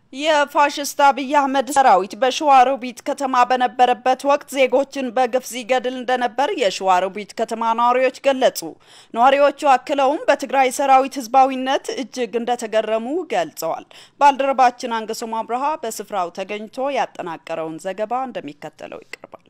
የፋሽስት አብይ አህመድ ሰራዊት በሸዋሮቢት ከተማ በነበረበት ወቅት ዜጎችን በግፍ ሲገድል እንደነበር የሸዋሮቢት ከተማ ነዋሪዎች ገለጹ። ነዋሪዎቹ አክለውም በትግራይ ሰራዊት ህዝባዊነት እጅግ እንደተገረሙ ገልጸዋል። ባልደረባችን አንገሶም አብርሃ በስፍራው ተገኝቶ ያጠናቀረውን ዘገባ እንደሚከተለው ይቀርባል።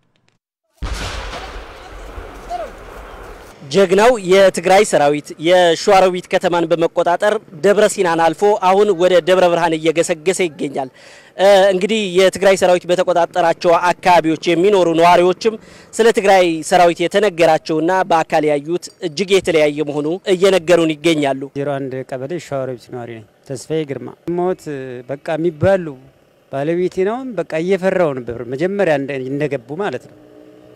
ጀግናው የትግራይ ሰራዊት የሸዋሮቢት ከተማን በመቆጣጠር ደብረ ሲናን አልፎ አሁን ወደ ደብረ ብርሃን እየገሰገሰ ይገኛል። እንግዲህ የትግራይ ሰራዊት በተቆጣጠራቸው አካባቢዎች የሚኖሩ ነዋሪዎችም ስለ ትግራይ ሰራዊት የተነገራቸውና በአካል ያዩት እጅግ የተለያየ መሆኑ እየነገሩን ይገኛሉ። ዜሮ አንድ ቀበሌ ሸዋሮቢት ነዋሪ ነኝ። ተስፋዬ ግርማ ሞት በቃ የሚባሉ ባለቤቴ ነው። በቃ እየፈራው ነበር መጀመሪያ እንደገቡ ማለት ነው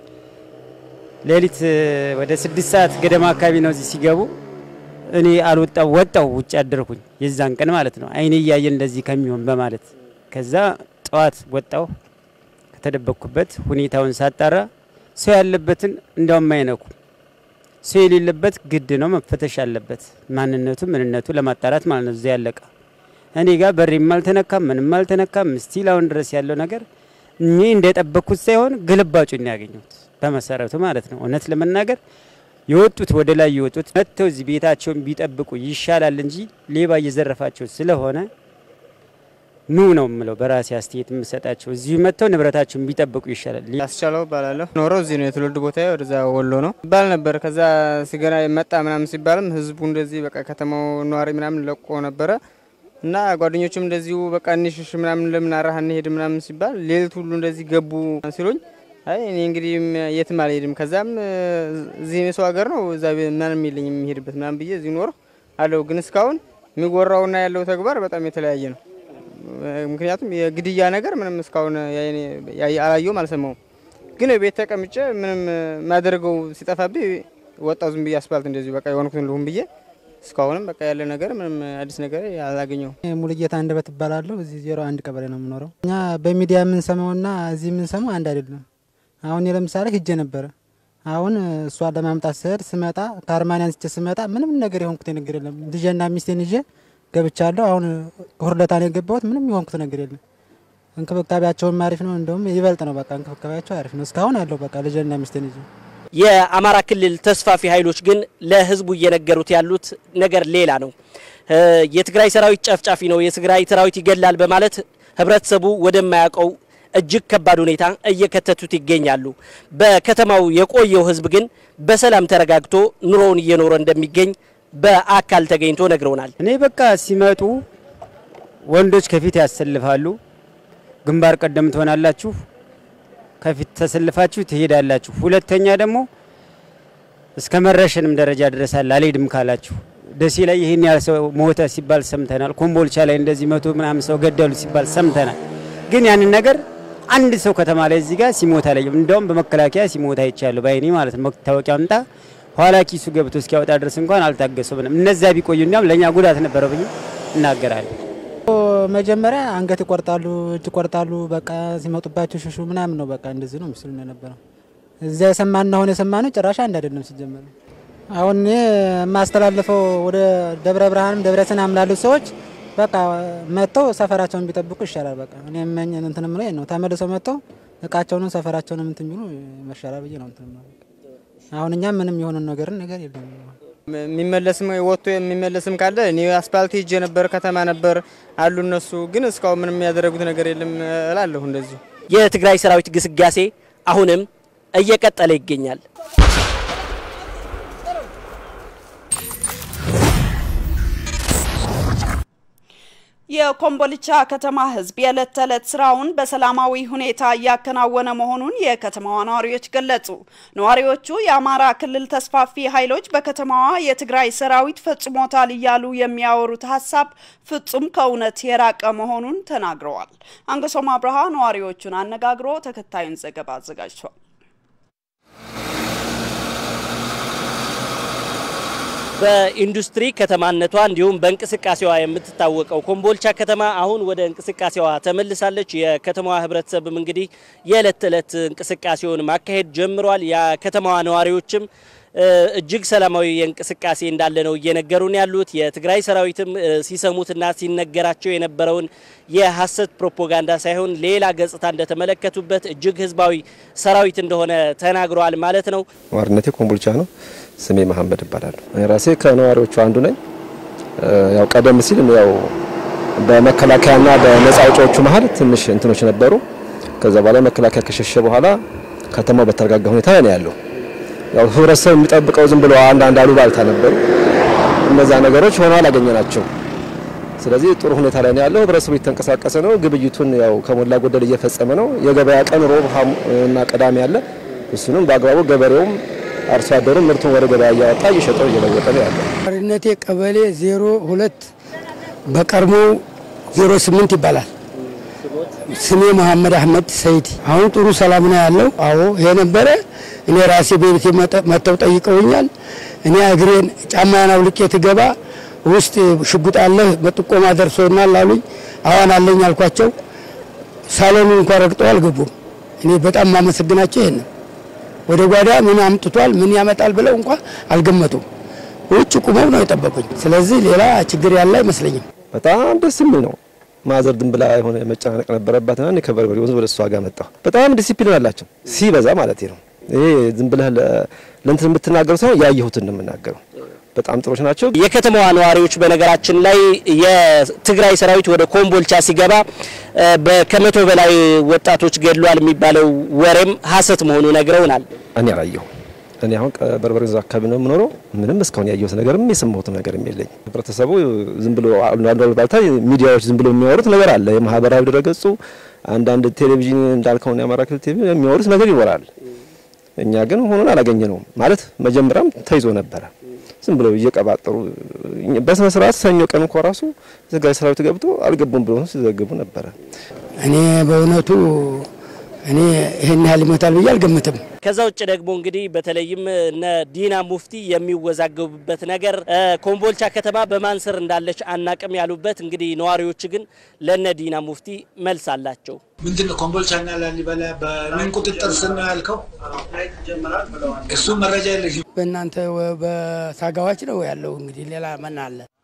ሌሊት ወደ ስድስት ሰዓት ገደማ አካባቢ ነው እዚህ ሲገቡ። እኔ አልወጣው ወጣው ውጭ አደርኩኝ የዛን ቀን ማለት ነው አይኔ እያየ እንደዚህ ከሚሆን በማለት ከዛ ጠዋት ወጣው ከተደበቅኩበት ሁኔታውን ሳጣራ ሰው ያለበትን እንዳውም አይነኩ ሰው የሌለበት ግድ ነው መፈተሽ አለበት ማንነቱ ምንነቱ ለማጣራት ማለት ነው። እዚያ ያለቀ እኔ ጋር በሬም አልተነካም ምንም አልተነካም። ስቲል አሁን ድረስ ያለው ነገር እኔ እንደጠበቅኩት ሳይሆን ግልባጩን ያገኘሁት በመሰረቱ ማለት ነው። እውነት ለመናገር የወጡት ወደ ላይ የወጡት መጥተው እዚህ ቤታቸውን ቢጠብቁ ይሻላል እንጂ ሌባ እየዘረፋቸው ስለሆነ ኑ ነው የምለው በራሴ አስተያየት የምሰጣቸው። እዚሁ መጥተው ንብረታቸውን ቢጠብቁ ይሻላል። ያስቻለው እባላለሁ። ኖረው እዚህ ነው የትውልድ ቦታ ወደዛ ወሎ ነው ይባል ነበር። ከዛ ሲገና መጣ ምናምን ሲባልም ህዝቡ እንደዚህ በቃ ከተማው ነዋሪ ምናምን ለቆ ነበረ እና ጓደኞቹም እንደዚሁ በቃ እንሽሽ ምናምን ለምን አራህ እንሄድ ምናምን ሲባል ሌሊት ሁሉ እንደዚህ ገቡ ሲሉኝ አይ እኔ እንግዲህ የትም አልሄድም። ከዛም እዚህ የሰው ሀገር ነው እዛ ምንም የለኝም የሚሄድበት ምናምን ብዬ እዚህ ኖር አለው። ግን እስካሁን የሚወራውና ያለው ተግባር በጣም የተለያየ ነው። ምክንያቱም የግድያ ነገር ምንም እስካሁን አላየውም፣ አልሰማውም። ግን ቤት ተቀምጬ ምንም ማደርገው ሲጠፋብኝ ወጣው ዝም ብዬ አስፋልት እንደዚሁ በቃ የሆንኩትን ልሁን ብዬ እስካሁንም በቃ ያለ ነገር ምንም አዲስ ነገር አላገኘው። ሙሉጌታ አንደበት እባላለሁ። እዚህ ዜሮ አንድ ቀበሌ ነው የምኖረው። እኛ በሚዲያ የምንሰማውና እዚህ የምንሰማው አንድ አይደለም። አሁን ለምሳሌ ሂጄ ነበረ። አሁን እሷን ለማምጣት ስሄድ ስመጣ ከአርማን አንስቼ ስመጣ ምንም ነገር የሆንኩት ነገር የለም። ልጄና ሚስቴን ይዤ ገብቻለሁ። አሁን ሁርለታ ነው የገባሁት። ምንም የሆንኩት ነገር የለም። እንክብካቤያቸውም አሪፍ ነው። እንደውም ይበልጥ ነው በቃ እንክብካቤያቸው አሪፍ ነው። እስካሁን አለሁ በቃ ልጄና ሚስቴን ይዤ የአማራ ክልል ተስፋፊ ኃይሎች ግን ለህዝቡ እየነገሩት ያሉት ነገር ሌላ ነው። የትግራይ ሰራዊት ጨፍጫፊ ነው፣ የትግራይ ሰራዊት ይገላል በማለት ህብረተሰቡ ወደማያውቀው እጅግ ከባድ ሁኔታ እየከተቱት ይገኛሉ። በከተማው የቆየው ህዝብ ግን በሰላም ተረጋግቶ ኑሮውን እየኖረ እንደሚገኝ በአካል ተገኝቶ ነግረውናል። እኔ በቃ ሲመጡ ወንዶች ከፊት ያሰልፋሉ፣ ግንባር ቀደም ትሆናላችሁ ከፊት ተሰልፋችሁ ትሄዳላችሁ። ሁለተኛ ደግሞ እስከ መረሸንም ደረጃ ድረሳል አልሄድም ካላችሁ። ደሴ ላይ ይህን ያህል ሰው ሞተ ሲባል ሰምተናል። ኮምቦልቻ ላይ እንደዚህ መቶ ምናምን ሰው ገደሉ ሲባል ሰምተናል። ግን ያንን ነገር አንድ ሰው ከተማ ላይ እዚህ ጋር ሲሞት አላየም። እንደውም በመከላከያ ሲሞት አይቻለሁ በአይኔ ማለት ነው። መታወቂያ አምጣ ኋላ ኪሱ ገብቶ እስኪያወጣ ድረስ እንኳን አልታገሱም። እነዚያ ቢቆዩ እንዲያውም ለእኛ ጉዳት ነበረው ብዬ እናገራለሁ። መጀመሪያ አንገት ይቆርጣሉ፣ እጅ ይቆርጣሉ። በቃ ሲመጡባቸው ሽሹ ምናምን ነው በቃ እንደዚህ ነው ምስሉ የነበረው። እዚያ የሰማን አሁን የሰማነው ጭራሽ አንድ አይደለም ሲጀመር። አሁን እኔ የማስተላልፈው ወደ ደብረ ብርሃንም ደብረ ሲናም ላሉት ሰዎች በቃ መጥተው ሰፈራቸውን ቢጠብቁ ይሻላል። በቃ እኔ መኝ እንትን ምለ ነው ተመልሰው መጥተው እቃቸውንም ሰፈራቸውንም እንትን ቢሉ መሻላል ብዬ ነው እንትን አሁን እኛም ምንም የሆነ ነገርን ነገር የለም የሚመለስም ወጥቶ የሚመለስም ካለ እኔ አስፓልት ሄጄ ነበር፣ ከተማ ነበር አሉ እነሱ ግን እስካሁን ምንም ያደረጉት ነገር የለም እላለሁ። እንደዚሁ የትግራይ ሰራዊት ግስጋሴ አሁንም እየቀጠለ ይገኛል። የኮምቦልቻ ከተማ ሕዝብ የዕለት ተዕለት ስራውን በሰላማዊ ሁኔታ እያከናወነ መሆኑን የከተማዋ ነዋሪዎች ገለጹ። ነዋሪዎቹ የአማራ ክልል ተስፋፊ ኃይሎች በከተማዋ የትግራይ ሰራዊት ፈጽሞታል እያሉ የሚያወሩት ሀሳብ ፍጹም ከእውነት የራቀ መሆኑን ተናግረዋል። አንገሶም አብርሃ ነዋሪዎቹን አነጋግሮ ተከታዩን ዘገባ አዘጋጅቷል። በኢንዱስትሪ ከተማነቷ እንዲሁም በእንቅስቃሴዋ የምትታወቀው ኮምቦልቻ ከተማ አሁን ወደ እንቅስቃሴዋ ተመልሳለች። የከተማዋ ህብረተሰብም እንግዲህ የዕለት ተዕለት እንቅስቃሴውን ማካሄድ ጀምሯል። የከተማዋ ነዋሪዎችም እጅግ ሰላማዊ እንቅስቃሴ እንዳለ ነው እየነገሩን ያሉት። የትግራይ ሰራዊትም ሲሰሙትና ሲነገራቸው የነበረውን የሐሰት ፕሮፓጋንዳ ሳይሆን ሌላ ገጽታ እንደተመለከቱበት እጅግ ህዝባዊ ሰራዊት እንደሆነ ተናግረዋል ማለት ነው። ነዋሪነቴ ኮምቦልቻ ነው። ስሜ መሀመድ እባላለሁ። ራሴ ከነዋሪዎቹ አንዱ ነኝ። ያው ቀደም ሲል ያው በመከላከያና በነጻ አውጪዎቹ መሀል ትንሽ እንትኖች ነበሩ። ከዛ በኋላ መከላከያ ከሸሸ በኋላ ከተማው በተረጋጋ ሁኔታ ነው ያለው። ያው ህብረተሰብ የሚጠብቀው ዝም ብሎ አንዳንድ አሉባልታ ነበሩ። እነዛ ነገሮች ሆነው አላገኘናቸው። ስለዚህ ጥሩ ሁኔታ ላይ ነው ያለው። ህብረተሰቡ እየተንቀሳቀሰ ነው። ግብይቱን ያው ከሞላ ጎደል እየፈጸመ ነው። የገበያ ቀን ሮብ እና ቅዳሜ አለ። እሱንም በአግባቡ ገበሬውም አርሶ አደሩም ምርቱን ወደ ገበያ እያወጣ እየሸጠው እየለወጠ ነው ያለው። ነዋሪነቴ ቀበሌ ዜሮ ሁለት በቀድሞ ዜሮ ስምንት ይባላል። ስሜ መሐመድ አህመድ ሰይድ። አሁን ጥሩ ሰላም ነው ያለው። አዎ ይሄ ነበረ። እኔ ራሴ በቤቴ መጥተው ጠይቀውኛል። እኔ እግሬን ጫማዬን አውልቄ ትገባ ውስጥ ሽጉጥ አለህ በጥቆማ ደርሶናል አሉኝ። አዋን አለኝ አልኳቸው። ሳሎኑን እንኳን ረግጠው አልገቡም። እኔ በጣም ማመሰግናቸው ይሄን ወደ ጓዳ ምን አምጥቷል ምን ያመጣል ብለው እንኳን አልገመቱም። ውጭ ቁመው ነው የጠበቁኝ። ስለዚህ ሌላ ችግር ያለ አይመስለኝም። በጣም ደስ የሚል ነው። ማዘር ድን ብላ የሆነ መጨናነቅ ነበረባትና እኔ ከበርበሬ ወንዝ ወደ እሷ ጋር መጣሁ። በጣም ዲሲፕሊን አላቸው ሲበዛ ማለት ነው። ይሄ ዝም ብለህ ለእንትን የምትናገረው ሳይሆን ያየሁትን ነው የምናገረው። በጣም ጥሮች ናቸው። የከተማዋ ነዋሪዎች በነገራችን ላይ የትግራይ ሰራዊት ወደ ኮምቦልቻ ሲገባ ከመቶ በላይ ወጣቶች ገድሏል የሚባለው ወሬም ሀሰት መሆኑ ነግረውናል። እኔ አላየሁ። እኔ አሁን በርበሬ ወንዝ አካባቢ ነው የምኖረው። ምንም እስካሁን ያየሁት ነገርም የሰማሁት ነገርም የለኝ። ህብረተሰቡ ዝም ብሎ ባልታ ሚዲያዎች ዝም ብሎ የሚያወሩት ነገር አለ። የማህበራዊ ድረገጹ አንዳንድ ቴሌቪዥን እንዳልከውን የአማራ ክልል ቴሌቪዥን የሚያወሩት ነገር ይኖራል። እኛ ግን ሆኖን አላገኘ ነውም ማለት መጀመሪያም ተይዞ ነበረ ዝም ብለው እየቀባጠሩ በስነ ስርዓት ሰኞ ቀን እንኳ ራሱ ትግራይ ሰራዊት ገብቶ አልገቡም ብሎ ሲዘግቡ ነበረ። እኔ በእውነቱ እኔ ይህን ያህል ይመታል ብዬ አልገምትም። ከዛ ውጭ ደግሞ እንግዲህ በተለይም እነ ዲና ሙፍቲ የሚወዛገቡበት ነገር ኮምቦልቻ ከተማ በማን ስር እንዳለች አናቅም ያሉበት እንግዲህ ነዋሪዎች ግን ለነ ዲና ሙፍቲ መልስ አላቸው። ምንድነው ኮምቦልቻና ላሊበላ በምን ቁጥጥር ስር ነው ያልከው? እሱ መረጃ የለሽም። በእናንተ በሳጋዋች ነው ያለው። እንግዲህ ሌላ ምን አለ?